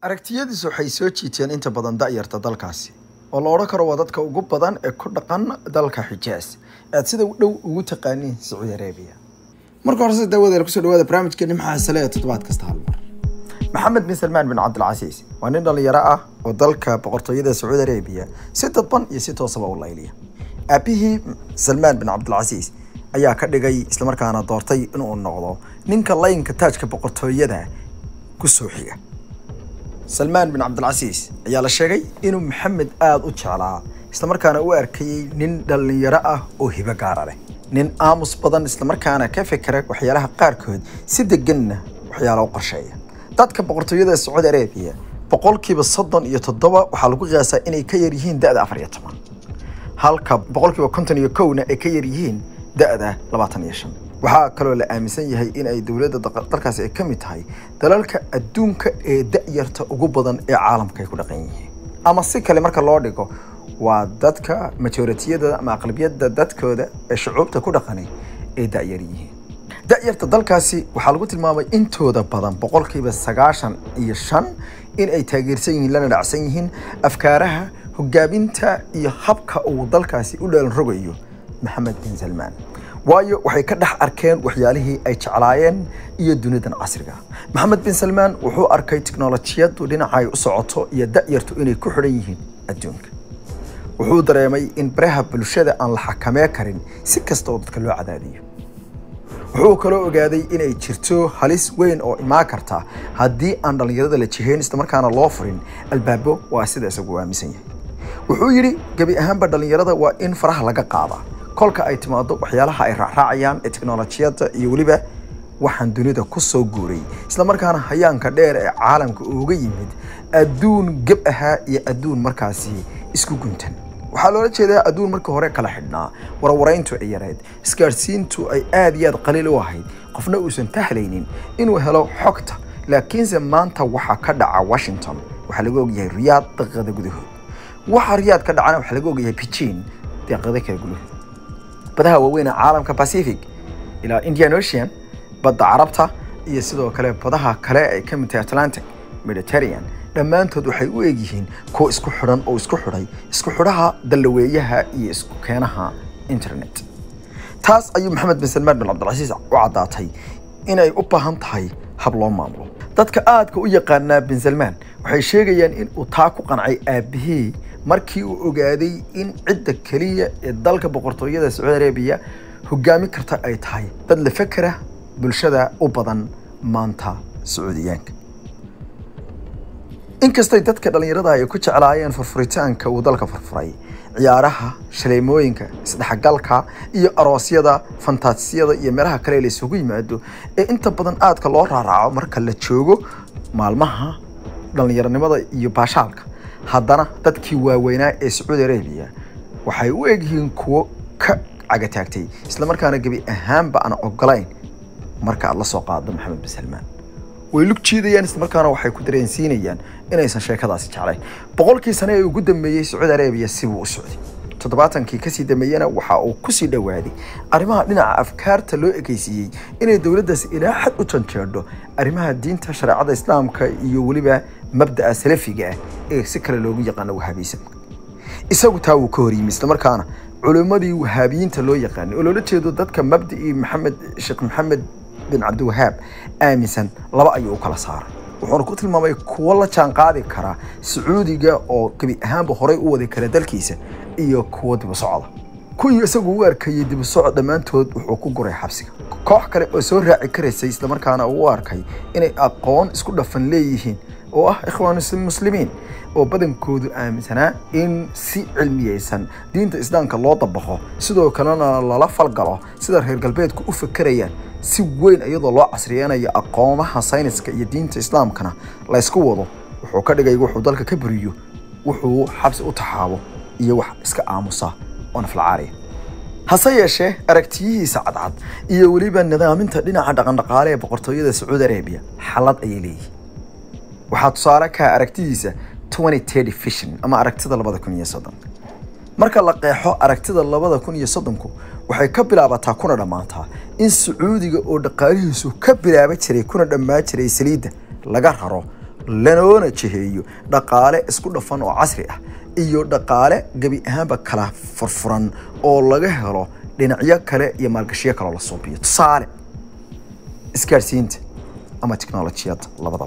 aragtiyadiisu waxay soo jiiteen inta badan da'yarta dalkaasi oo la odhan karo waa dadka ugu badan ee ku dhaqan dalka xijaas aad sida dhow ugu taqaaniin sacuudi arabiya marka horese daawadeer kusoo dhawaada barnaamijkeeni maxaa sale ee toddobaad kasta hal mar maxamed bin salmaan bin cabdilcasiis waa nin dhallinyaro ah oo dalka boqortooyada sacuudi arabiya si dadban iyo si toosaba u layliya aabihii salmaan bin cabdilcasiis ayaa ka dhigay islamarkaana doortay inuu noqdo ninka laynka taajka boqortooyada kusoo xiga salmaan bin cabdilcasiis ayaa la sheegay inuu maxamed aada u jeclaa islamarkaana u arkayey nin dhallinyaro ah oo hibo gaara leh nin aamus badan islamarkaana ka fekera waxyaalaha qaarkood si deganna waxyaala u qorsheeya dadka boqortooyada sacuudi arabiya boqolkiiba soddon iyo toddoba waxaa lagu qiyaasaa inay ka yar yihiin da-da afar iyo toban halka boqolkiiba konton iyo kowna ay ka yar yihiin da-da labaatan iyo shan waxaa kaloo la aaminsan yahay in ay dowladda dalkaasi ay ka mid tahay dalalka adduunka ee da-yarta ugu badan ee caalamka ay ku dhaqan yihiin ama si kale marka loo dhigo waa dadka majoritiyada ama aqlabiyadda dadkooda ee shucuubta ku dhaqanay ay da-yar yihiin da-yarta dalkaasi waxaa lagu tilmaamay intooda badan boqolkiiba sagaashan iyo shan in ay taageersan yihiin lana dhacsan yihiin afkaaraha hogaaminta iyo habka uu dalkaasi u dheelan rogayo maxamed bin salmaan waayo waxay ka dhex arkeen waxyaalihii ay jeclaayeen iyo dunidan casriga maxamed bin salmaan wuxuu arkay tiknolojiyadu dhinacay u socoto iyo da-yartu inay ku xidhan yihiin adduunka wuxuu dareemay in baraha bulshada aan la xakamee karin si kasta oo dadka loo cadaadiyo wuxuu kaloo ogaaday inay jirto halis weyn oo imaan karta haddii aan dhallinyarada la jihayn islamarkaana loo furin albaabo waa sida isagu aaminsan yahay wuxuu yidhi gebi ahaanba dhallinyarada waa in faraha laga qaadaa kolka ay timaado waxyaalaha ay raacraacayaan ee teknolojiyadda iyo weliba waxaan dunida ku soo guuray islamarkaana hayaanka dheer ee caalamka uga yimid adduun geb ahaa iyo adduun markaasi isku guntan waxaa loola jeedaa adduun markii hore kala xidhnaa warwarayntu ay yareed isgaadhsiintu ay aad iyo aad qaliil u ahayd qofna uusan tahlaynin inuu helo xogta laakiinse maanta waxaa ka dhaca washington waxaa laga ogyahay riyaad daqiiqada gudahood waxa riyaad ka dhacana waxaa laga ogyahay beijing daqiiqada kala gudahood badaha waaweyn ee caalamka pacific ilaa indian ocean badda carabta iyo sidoo kale badaha kale ay ka mid tahay atlantic mediterranean dhammaantood waxay u egyihiin kuwa isku xidhan oo isku xidhay isku xidhaha dallaweeyaha iyo isku keenaha internet taas ayuu maxamed bin salmaan bin cabdilcasiis u caddaatay inay u baahan tahay hab loo maamulo dadka aadka u yaqaanaa bin salmaan waxay sheegayaan in uu taa ku qancay aabihii markii uu ogaaday in cidda keliya ee dalka boqortooyada sacuudi arabiya hogaami karta ay tahay dad la fekera bulshada u badan maanta sacuudiyaanka inkastay dadka dhallinyarada ay ku jeclaayeen furfuritaanka uu dalka furfuray ciyaaraha shaleemooyinka isdhexgalka iyo aroosyada fantaasiyada iyo meelaha kale la isugu yimaado ee inta badan aadka loo raaraaco marka la joogo maalmaha dhallinyaronimada iyo baashaalka haddana dadkii waaweynaa ee sacuudi arabiya waxay u egyihiin kuwo ka cagataagtay islamarkaana gebi ahaanba aan ogolayn marka aad la soo qaado maxamed bin salmaan way lug jiidayaan islamarkaana waxay ku dareensiinayaan inaysan sheekadaasi jeclayn boqolkii sane ee ugu dambeeyey sacuudi arabiya sibuu u socday toddobaatankii kasii dambeeyena waxa uu kusii dhowaaday arrimaha dhinaca afkaarta loo ekeysiiyey inay dowladdaasi ilaa xad u janjeedho arrimaha diinta shareecada islaamka iyo weliba mabda'a salafiga ah ee si kale loogu yaqaano wahaabiyisamka isagu taa wuu ka horyimi islamarkaana culimmadii wahaabiyiinta loo yaqaanay oo loola jeedo dadka mabda'ii maxamed sheekh maxamed bin cabdiwahaab aaminsan laba ayuu u kala saaray wuxuuna ku tilmaamay kuwo la jaan qaadi kara sacuudiga oo gebi ahaanba horey u wadi kara dalkiisa iyo kuwo dibu socda kuwii isagu u arkayey dibu socod dhammaantood wuxuu ku guray xabsiga koox kale oo soo raaci karaysay islamarkaana uu u arkay inay aqoon isku dhafan leeyihiin oo ah ikhwaan muslimiin oo badankoodu aaminsanaa in si cilmiyeysan diinta islaamka loo dabaqo sidoo kalena lala falgalo sida reer galbeedku u fakerayaan si weyn iyadoo loo casriyeynayo aqoomaha sayniska iyo diinta islaamkana la ysku wado wuxuu ka dhigay wuxuu dalka ka buriyo wuxuu xabsi u taxaabo iyo wax iska aamusa oo naflacaariya hase yeeshee aragtiyihiisa cadcad iyo weliba nidaaminta dhinaca dhaqandhaqaale ee boqortooyada sacuudi arabiya xalad ayay leeyihin waxaa tusaale ka aragtidiisa vision ama aragtida labada kun iyo soddon marka la qeexo aragtida labada kun iyo soddonku waxay ka bilaabataa kuna dhammaataa in sacuudiga oo dhaqaalihiisu ka bilaaba jiray kuna dhammaa jiray saliidda laga raro lanoona jiheeyo dhaqaale isku dhafan oo casri ah iyo dhaqaale gebi ahaanba kala furfuran oo laga helo dhinacyo kale iyo maalgashiyo kaloo la suubiyo tusaale isgaadhsiinta ama tiknolojiyadda labadaba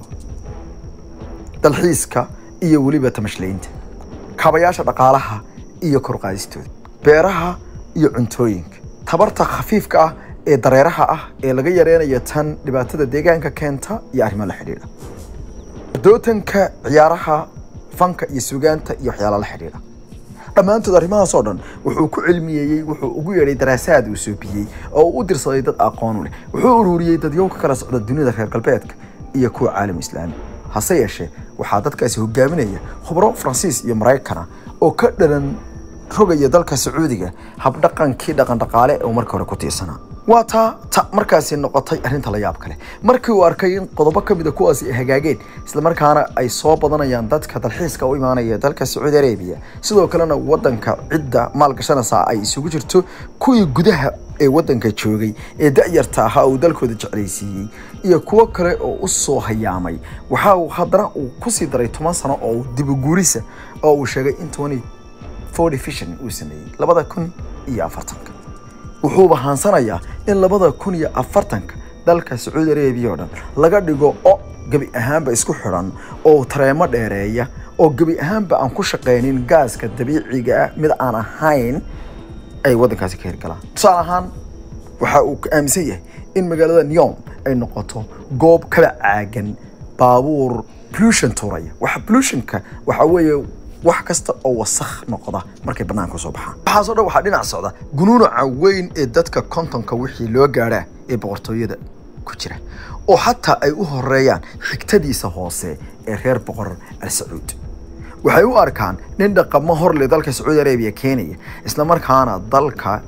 dalxiiska iyo weliba tamashlaynta kaabayaasha dhaqaalaha iyo korqaadistooda beeraha iyo cuntooyinka tabarta khafiifka ah ee dareeraha ah ee laga yareynayo tan dhibaatada deegaanka keenta iyo arrimo la xidhiidha dootanka ciyaaraha fanka iyo sugaanta iyo waxyaala la xidhiidha dhammaantood arrimahaas oo dhan wuxuu ku cilmiyeeyey wuxuu ugu yeedhay daraasaad uu soobiyey oo uu u dirsaday dad aqoon u leh wuxuu ururiyey dadyow ka kala socda dunida reer galbeedka iyo kuwa caalam islaami hase yeeshee waxaa dadkaasi hogaaminaya khubro faransiis iyo maraykana oo ka dhalan rogaya dalka sacuudiga habdhaqankii dhaqan dhaqaale oo markii hore ku tiirsanaa waa taa ta markaasi noqotay arrinta la yaab kale markii uu arkay in qodobo ka mid a kuwaasi ay hagaageen islamarkaana ay soo badanayaan dadka dalxiiska u imaanaya dalka sacuudi arabiya sidoo kalena wadanka cidda maalgashanaysaa ay isugu jirto kuwii gudaha ee wadanka joogay ee da-yarta ahaa uu dalkooda jeclaysiiyey iyo kuwo kale oo u soo hayaamay waxa uu haddana uu kusii daray toban sano oo dibaguurisa oo uu sheegay in twenty forty vision uu sameeyey labada kun iyo afartanka wuxuuba haansanayaa in labada kun iyo afartanka dalka sacuudi arabiya oo dhan laga dhigo o gebi ahaanba isku xidhan oo tareemo dheereeya oo gebi ahaanba aan ku shaqaynin gaaska dabiiciga ah mid aan ahayn ay waddankaasi ka hirgalaan tusaale ahaan waxa uu aaminsan yahay in magaalada neom ay noqoto goob kala caagan baabuur pollution tuuraya waxa pollutionka waxa weeye wax kasta oo wasakh noqda markay bannaanka soo baxaan waxaasoo dhan waxaa dhinac socda gunuunaca weyn ee dadka kontonka wixii loo gaadhaa ee boqortooyada ku jira oo xataa ay u horeeyaan xigtadiisa hoose ee reer boqor al sacuud waxay u arkaan nin dhaqamo horle dalka sacuudi arabiya keenaya islamarkaana dalka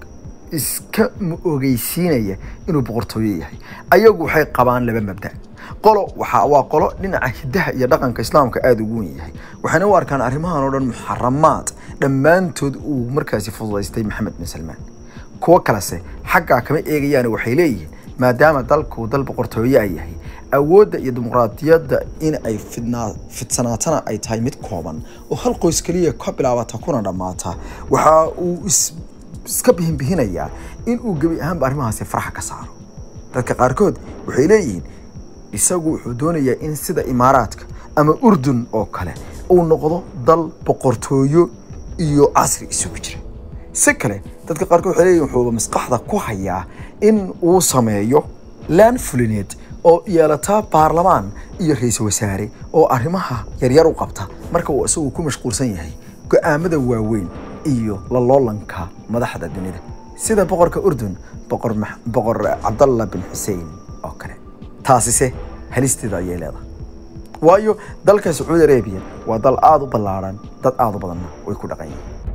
iska ogeysiinaya inuu boqortooyo yahay ayagu waxay qabaan laba mabda qolo waxa waa qolo dhinaca hidaha iyo dhaqanka islaamka aada ugu wen yahay waxayna u arkaan arrimahan oo dhan muxaramaad dhammaantood uu markaasi fududaystay maxamed bin salmaan kuwo kalese xaggaa kama eegayaan waxay leeyihiin maadaama dalku dal boqortooyo ay yahay awoodda iyo dimuqraadiyadda in ay fidnaa fidsanaatana ay tahay mid kooban oo hal qoys keliya ka bilaabata kuna dhammaata waxa uu iska bihinbihinayaa in uu gebi ahaanba arrimahaasi faraxa ka saaro dadka qaarkood waxay leeyihiin isagu wuxuu doonayaa in sida imaaraadka ama urdun oo kale uu noqdo dal boqortooyo iyo casri isugu jira si kale dadka qaarkood waxay leeyihin wuxuuba maskaxda ku hayaa in uu sameeyo laan fulineed oo yeelataa baarlamaan iyo ra-iisul wasaare oo arrimaha yaryar u qabta marka uu isagu ku mashquulsan yahay go-aamada waaweyn iyo laloolanka madaxda dunida sida boqorka urdun boqor boqor cabdallah bin xuseen oo kale taasise halisteeda ayay leedahay waayo dalka sacuudi arabiya waa dal aada u ballaadhan dad aada u badanna way ku dhaqan yihiin